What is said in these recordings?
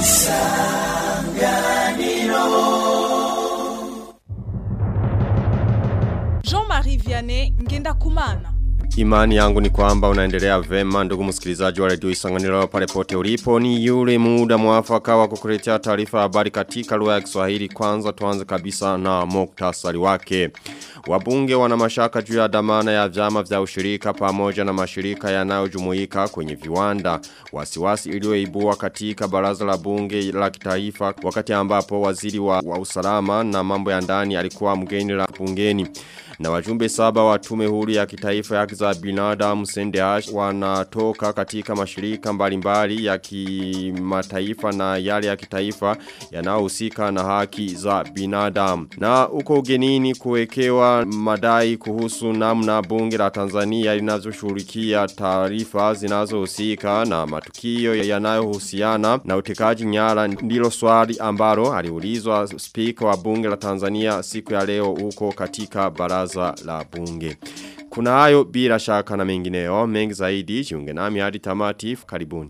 Jean-Marie Vianney Ngenda Kumana. Imani yangu ni kwamba unaendelea vema ndugu msikilizaji wa redio Isanganiro pale pote ulipo ni yule muda mwafaka wa kukuletea taarifa habari katika lugha ya Kiswahili kwanza tuanze kabisa na muktasari wake. Wabunge wana mashaka juu ya dhamana ya vyama vya ushirika pamoja na mashirika yanayojumuika kwenye viwanda. Wasiwasi iliyoibua katika baraza la bunge la kitaifa wakati ambapo waziri wa, wa usalama na mambo ya ndani alikuwa mgeni la bungeni. Na wajumbe saba wa tume huru ya kitaifa ya za binadamu Sendehash wanatoka katika mashirika mbalimbali ya kimataifa na yale ya kitaifa yanayohusika na haki za binadamu. Na uko ugenini kuwekewa madai kuhusu namna bunge la Tanzania linavyoshughulikia taarifa zinazohusika na matukio yanayohusiana na utekaji nyara ndilo swali ambalo aliulizwa spika wa bunge la Tanzania siku ya leo huko katika baraza la bunge. Kuna hayo bila shaka na mengineo mengi zaidi jiunge nami hadi tamati karibuni.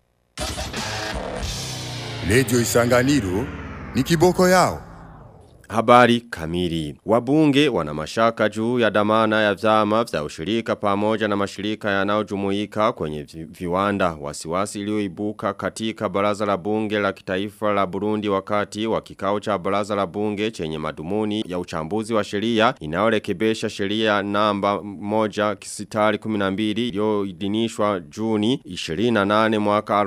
Lejo Isanganiro ni kiboko yao. Habari kamili. Wabunge wana mashaka juu ya damana ya vyama vya ushirika pamoja na mashirika yanayojumuika kwenye viwanda. Wasiwasi iliyoibuka katika baraza la bunge la kitaifa la Burundi wakati wa kikao cha baraza la bunge chenye madumuni ya uchambuzi wa sheria inayorekebesha sheria namba moja kisitari 12 iliyoidhinishwa Juni 28 mwaka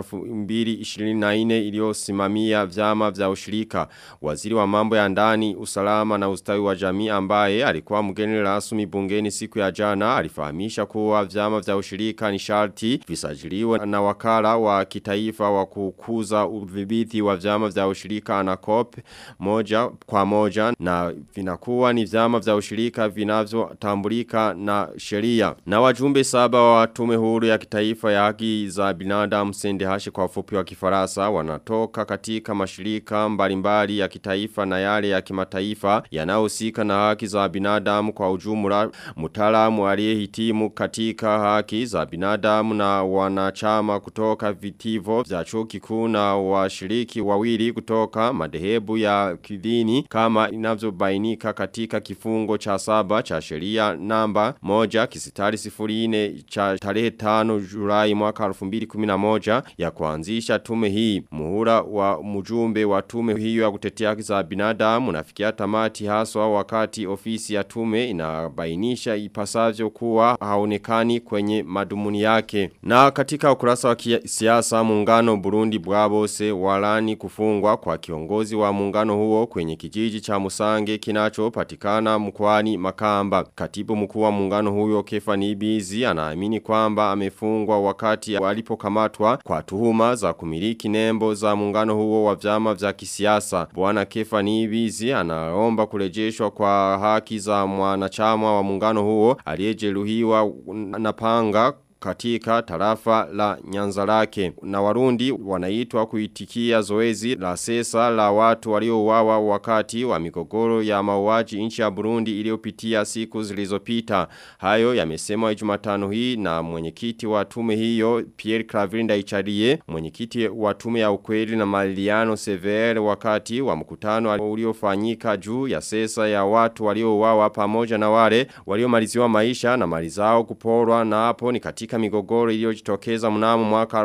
2024 iliyosimamia vyama vya ushirika. Waziri wa mambo ya ndani usalama na ustawi wa jamii ambaye alikuwa mgeni rasmi bungeni siku ya jana alifahamisha kuwa vyama vya ushirika ni sharti visajiliwe na wakala wa kitaifa wa kukuza udhibiti wa vyama vya ushirika anakop moja kwa moja na vinakuwa ni vyama vya ushirika vinavyotambulika na sheria na wajumbe saba wa tume huru ya kitaifa ya haki za binadamu Sendehashi kwa ufupi wa kifarasa wanatoka katika mashirika mbalimbali ya kitaifa na yale ya kimataifa yanayohusika na haki za binadamu kwa ujumla mtaalamu aliyehitimu katika haki za binadamu na wanachama kutoka vitivo vya chuo kikuu na washiriki wawili kutoka madhehebu ya kidini kama inavyobainika katika kifungo cha saba cha sheria namba moja kisitari sifuri cha tarehe tano Julai mwaka 2011 ya kuanzisha tume hii muhula wa mjumbe wa tume hiyo ya kutetea haki za binadamu unafikia tamati haswa wakati ofisi ya tume inabainisha ipasavyo kuwa haonekani kwenye madumuni yake. Na katika ukurasa wa siasa muungano Burundi bwabose walani kufungwa kwa kiongozi wa muungano huo kwenye kijiji cha Musange kinachopatikana mkoani Makamba. Katibu mkuu wa muungano huyo Kefani Ibizi anaamini kwamba amefungwa wakati walipokamatwa kwa tuhuma za kumiliki nembo za muungano huo wa vyama vya kisiasa. Bwana Kefani Ibizi anaomba kurejeshwa kwa haki za mwanachama wa muungano huo aliyejeruhiwa na panga katika tarafa la nyanzarake na warundi wanaitwa kuitikia zoezi la sesa la watu waliouawa wakati wa migogoro ya mauaji nchi ya Burundi iliyopitia siku zilizopita hayo yamesemwa Jumatano hii na mwenyekiti wa tume hiyo Pierre Clavinda Icharie mwenyekiti wa tume ya ukweli na Maliano Severe wakati wa mkutano uliofanyika juu ya sesa ya watu waliouawa pamoja na wale waliomaliziwa maisha na mali zao kuporwa na hapo ni katika katika migogoro iliyojitokeza mnamo mwaka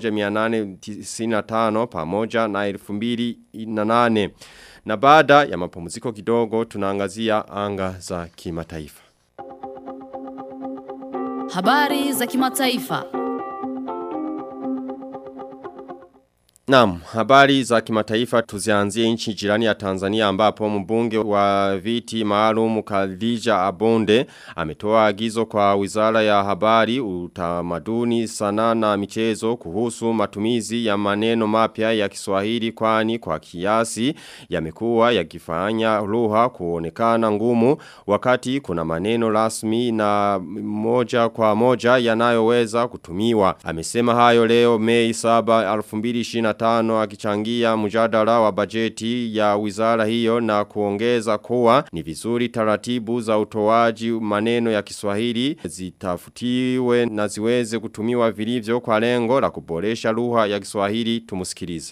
1895 pamoja na 2008. Na baada ya mapumziko kidogo tunaangazia anga za kimataifa. Habari za kimataifa. Naam, habari za kimataifa tuzianzie nchi jirani ya Tanzania ambapo mbunge wa viti maalum Khadija Abonde ametoa agizo kwa Wizara ya Habari, Utamaduni, Sanaa na Michezo kuhusu matumizi ya maneno mapya ya Kiswahili kwani kwa kiasi yamekuwa yakifanya lugha kuonekana ngumu wakati kuna maneno rasmi na moja kwa moja yanayoweza kutumiwa. Amesema hayo leo Mei 7 2025 tano akichangia mjadala wa bajeti ya wizara hiyo na kuongeza kuwa ni vizuri taratibu za utoaji maneno ya Kiswahili zitafutiwe na ziweze kutumiwa vilivyo kwa lengo la kuboresha lugha ya Kiswahili tumusikilize.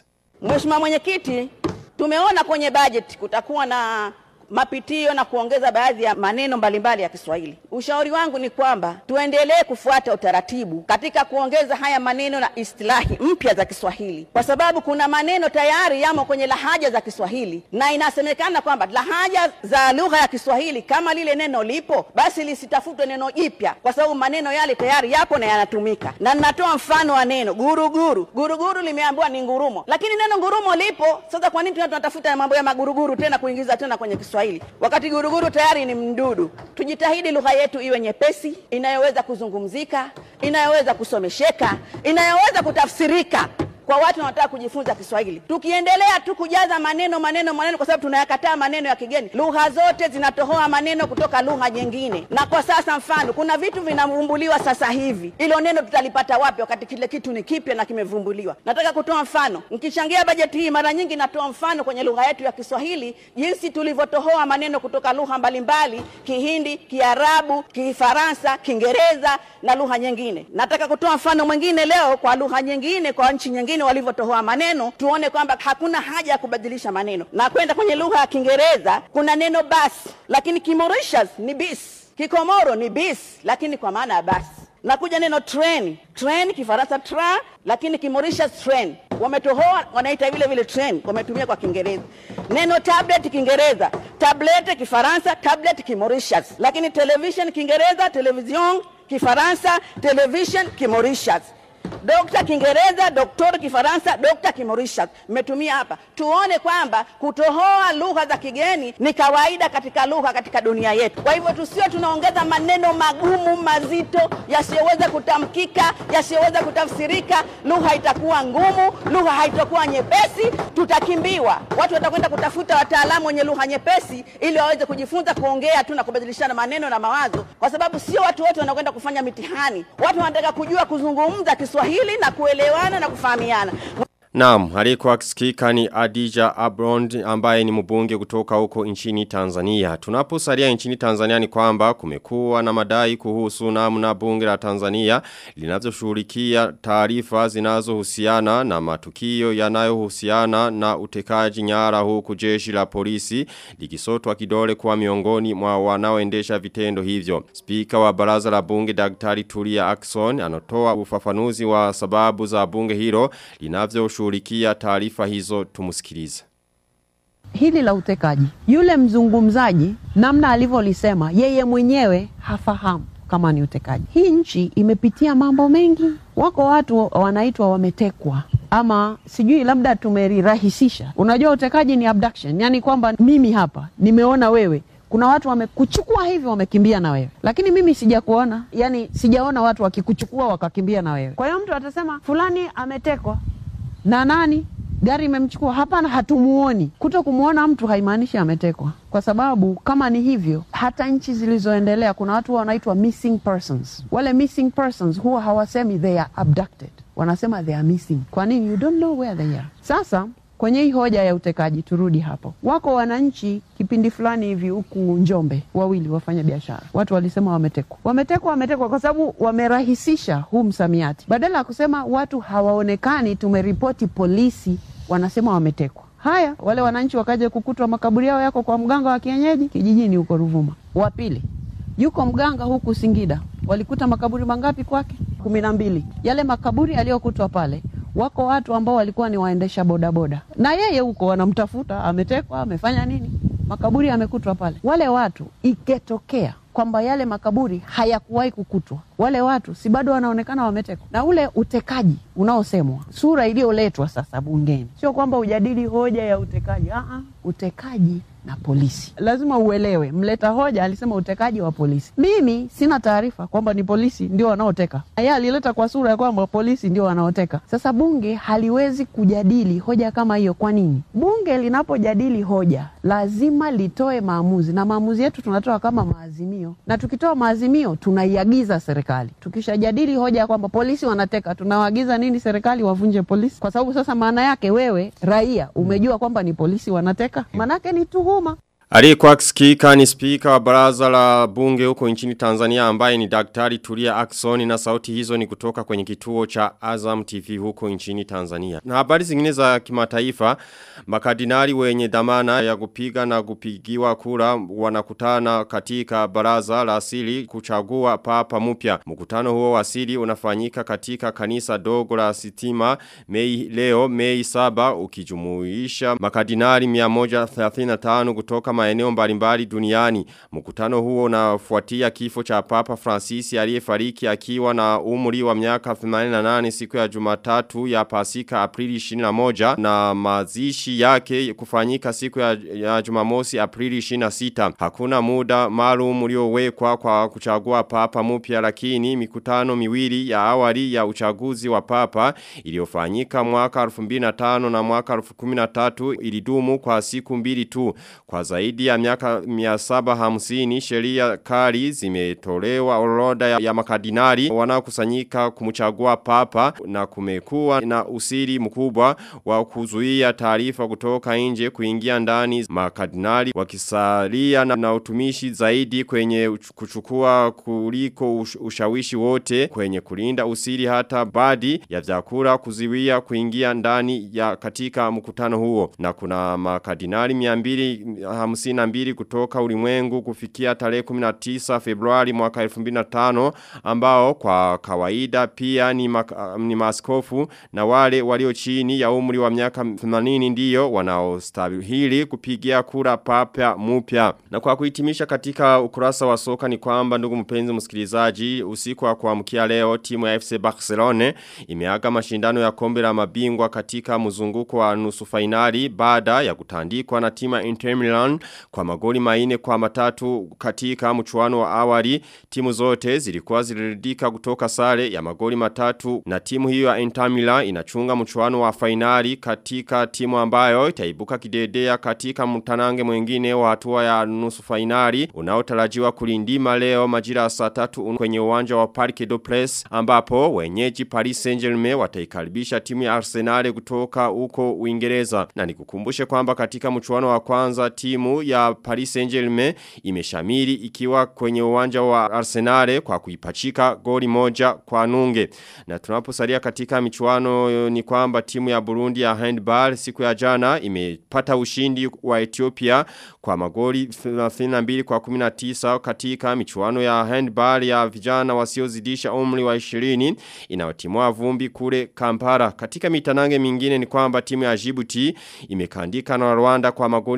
Mheshimiwa Mwenyekiti, tumeona kwenye bajeti kutakuwa na mapitio na kuongeza baadhi ya maneno mbalimbali ya Kiswahili. Ushauri wangu ni kwamba tuendelee kufuata utaratibu katika kuongeza haya maneno na istilahi mpya za Kiswahili, kwa sababu kuna maneno tayari yamo kwenye lahaja za Kiswahili, na inasemekana kwamba lahaja za lugha ya Kiswahili kama lile neno lipo, basi lisitafutwe neno jipya, kwa sababu maneno yale tayari yapo na yanatumika. Na ninatoa mfano wa neno guruguru. Guruguru limeambiwa ni ngurumo, lakini neno ngurumo lipo. Sasa kwa nini tunatafuta mambo ya maguruguru tena kuingiza tena kwenye Kiswahili wakati guruguru tayari ni mdudu? Tujitahidi lugha yetu iwe nyepesi, inayoweza kuzungumzika, inayoweza kusomesheka, inayoweza kutafsirika kwa watu wanaotaka kujifunza Kiswahili. Tukiendelea tu kujaza maneno maneno maneno, kwa sababu tunayakataa maneno ya kigeni, lugha zote zinatohoa maneno kutoka lugha nyingine. Na kwa sasa, mfano, kuna vitu vinavumbuliwa sasa hivi, ilo neno tutalipata wapi wakati kile kitu ni kipya na kimevumbuliwa? Nataka kutoa mfano, nikichangia bajeti hii, mara nyingi natoa mfano kwenye lugha yetu ya Kiswahili, jinsi tulivyotohoa maneno kutoka lugha mbalimbali, Kihindi, Kiarabu, Kifaransa, Kiingereza na lugha nyingine. Nataka kutoa mfano mwingine leo kwa lugha nyingine, kwa nchi nyingine walivyotohoa maneno, tuone kwamba hakuna haja ya kubadilisha maneno. Na kwenda kwenye lugha ya Kiingereza kuna neno basi, lakini Kimorishas ni bis, Kikomoro ni bis, lakini kwa maana ya basi. Nakuja neno train, train Kifaransa tra, lakini Kimorishas train. Wametohoa wanaita vile vile train, wametumia kwa Kiingereza. Neno tablet Kiingereza, tablet Kifaransa, tablet Kimorishas, lakini television Kiingereza, television Kifaransa, television Kimorishas. Dokta Kiingereza, doktor Kifaransa, dokta Kimorishas. Mmetumia hapa, tuone kwamba kutohoa lugha za kigeni ni kawaida katika lugha katika dunia yetu. Kwa hivyo tusio tunaongeza maneno magumu mazito yasiyoweza kutamkika, yasiyoweza kutafsirika. Lugha itakuwa ngumu, lugha haitakuwa nyepesi, tutakimbiwa. Watu watakwenda kutafuta wataalamu wenye lugha nyepesi ili waweze kujifunza kuongea tu na kubadilishana maneno na mawazo, kwa sababu sio watu wote wanakwenda kufanya mitihani. Watu wanataka kujua kuzungumza Kiswahili na kuelewana na kufahamiana. Naam, alikuwa akisikika ni Adija Abrond ambaye ni mbunge kutoka huko nchini Tanzania. Tunaposalia nchini Tanzania ni kwamba kumekuwa na madai kuhusu namna bunge la Tanzania linavyoshughulikia taarifa zinazohusiana na matukio yanayohusiana na utekaji nyara huku jeshi la polisi likisotwa kidole kwa miongoni mwa wanaoendesha vitendo hivyo. Spika wa baraza la bunge Daktari Tulia Akson anatoa ufafanuzi wa sababu za bunge hilo linavyo kushughulikia taarifa hizo tumusikilize. Hili la utekaji, yule mzungumzaji namna alivyolisema yeye mwenyewe hafahamu kama ni utekaji. Hii nchi imepitia mambo mengi. Wako watu wanaitwa wametekwa ama sijui labda tumerirahisisha. Unajua utekaji ni abduction, yani kwamba mimi hapa nimeona wewe kuna watu wamekuchukua hivi wamekimbia na wewe, lakini mimi sijakuona, yani sijaona watu wakikuchukua wakakimbia na wewe. Kwa hiyo mtu atasema fulani ametekwa na nani gari imemchukua hapana hatumuoni kuto kumuona mtu haimaanishi ametekwa kwa sababu kama ni hivyo hata nchi zilizoendelea kuna watu wanaitwa missing persons wale missing persons huwa hawasemi they are abducted wanasema they are missing kwa nini you don't know where they are sasa kwenye hii hoja ya utekaji turudi hapo wako wananchi kipindi fulani hivi huku njombe wawili wafanya biashara watu walisema wametekwa wametekwa wametekwa kwa sababu wamerahisisha huu msamiati badala ya kusema watu hawaonekani tumeripoti polisi wanasema wametekwa haya wale wananchi wakaja kukutwa makaburi yao yako kwa mganga wa kienyeji kijijini huko ruvuma wa pili yuko mganga huku singida walikuta makaburi mangapi kwake kumi na mbili yale makaburi aliyokutwa pale wako watu ambao walikuwa ni waendesha bodaboda na yeye huko wanamtafuta ametekwa amefanya nini makaburi yamekutwa pale wale watu iketokea kwamba yale makaburi hayakuwahi kukutwa wale watu si bado wanaonekana wametekwa na ule utekaji unaosemwa sura iliyoletwa sasa bungeni sio kwamba ujadili hoja ya utekaji Aa, utekaji na polisi lazima uelewe mleta hoja alisema utekaji wa polisi mimi sina taarifa kwamba ni polisi ndio wanaoteka yeye alileta kwa sura ya kwamba polisi ndio wanaoteka sasa bunge haliwezi kujadili hoja kama hiyo kwa nini bunge linapojadili hoja lazima litoe maamuzi na maamuzi yetu tunatoa kama maazimio na tukitoa maazimio tunaiagiza serikali tukishajadili hoja ya kwamba polisi wanateka tunawaagiza nini serikali wavunje polisi kwa sababu sasa maana yake wewe raia umejua kwamba ni polisi wanateka maanake ni tuhuma Aliyekuwa akisikika ni spika wa baraza la bunge huko nchini Tanzania ambaye ni daktari Tulia Aksoni na sauti hizo ni kutoka kwenye kituo cha Azam TV huko nchini Tanzania. Na habari zingine za kimataifa, makardinali wenye dhamana ya kupiga na kupigiwa kura wanakutana katika baraza la asili kuchagua papa mpya. Mkutano huo wa asili unafanyika katika kanisa dogo la Sitima Mei leo Mei 7 ukijumuisha makardinali 135 kutoka maeneo mbalimbali duniani. Mkutano huo unafuatia kifo cha Papa Francis aliyefariki akiwa na umri wa miaka 88 siku ya Jumatatu ya Pasika Aprili 21 na mazishi yake kufanyika siku ya, ya Jumamosi Aprili 26. Hakuna muda maalum uliowekwa kwa kuchagua Papa mpya lakini mikutano miwili ya awali ya uchaguzi wa Papa iliyofanyika mwaka 2005 na mwaka 2013 ilidumu kwa siku mbili tu. Kwa zaidi ya miaka 750 sheria kali zimetolewa orodha ya, ya makardinali wanaokusanyika kumchagua papa na kumekuwa na usiri mkubwa wa kuzuia taarifa kutoka nje kuingia ndani makardinali wakisalia na, na utumishi zaidi kwenye kuchukua kuliko ush, ushawishi wote kwenye kulinda usiri hata badi ya vyakula kuziwia kuingia ndani ya katika mkutano huo na kuna makardinali 252 kutoka ulimwengu kufikia tarehe 19 Februari mwaka 2005 ambao kwa kawaida pia ni, ma, ni maskofu na wale walio chini ya umri wa miaka 80 ndiyo wanaostahili kupigia kura papa mpya. Na kwa kuhitimisha katika ukurasa wa soka ni kwamba ndugu mpenzi msikilizaji usiku wa kuamkia leo timu ya FC Barcelona imeaga mashindano ya kombe la mabingwa katika mzunguko wa nusu fainali baada ya kutandikwa na timu ya Inter Milan kwa magoli maine kwa matatu katika mchuano wa awali timu zote zilikuwa ziliridika kutoka sare ya magoli matatu na timu hiyo ya Inter Milan inachunga mchuano wa fainali katika timu ambayo itaibuka kidedea katika mtanange mwingine wa hatua ya nusu fainali unaotarajiwa kulindima leo majira saa tatu kwenye uwanja wa Parc des Princes ambapo wenyeji Paris Saint-Germain wataikaribisha timu ya Arsenal kutoka huko Uingereza na nikukumbushe kwamba katika mchuano wa kwanza timu ya Paris Saint-Germain imeshamiri ikiwa kwenye uwanja wa Arsenal kwa kuipachika goli moja kwa nunge. Na tunaposalia katika michuano ni kwamba timu ya Burundi ya handball siku ya jana imepata ushindi wa Ethiopia kwa magoli 32 kwa 19 katika michuano ya handball ya vijana wasiozidisha umri wa 20 inayotimua vumbi kule Kampala. Katika mitanange mingine ni kwamba timu ya Djibouti imekandika na Rwanda kwa magoli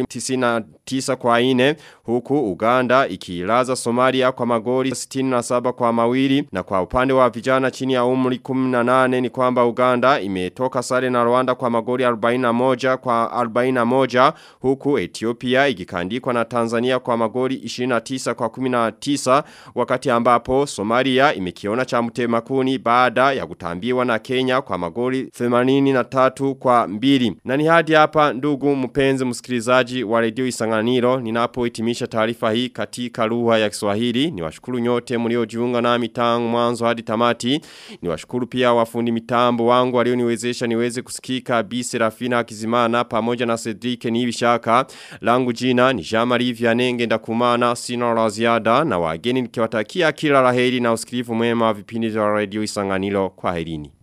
99 kwa 4 huku Uganda ikilaza Somalia kwa magoli 67 kwa mawili na kwa upande wa vijana chini ya umri 18 ni kwamba Uganda imetoka sare na Rwanda kwa magoli 41 kwa 41 huku Ethiopia ikikandikwa na Tanzania kwa magoli 29 kwa 19 wakati ambapo Somalia imekiona cha mtemakuni baada ya kutambiwa na Kenya kwa magoli 83 kwa mbili. Na ni hadi hapa ndugu mpenzi msikilizaji wa redio Isanganiro ninapohitimisha taarifa hii katika lugha ya Kiswahili. Niwashukuru nyote mliojiunga nami tangu mwanzo hadi tamati. Niwashukuru pia wafundi mitambo wangu walioniwezesha niweze kusikika Bi Serafina Kizimana pamoja na Cedric Nibishaka. Langu jina ni Jean-Marie Vianney Ngendakumana sina la ziada na wageni nikiwatakia kila laheri na usikilivu mwema wa vipindi vya redio Isanganiro kwa herini.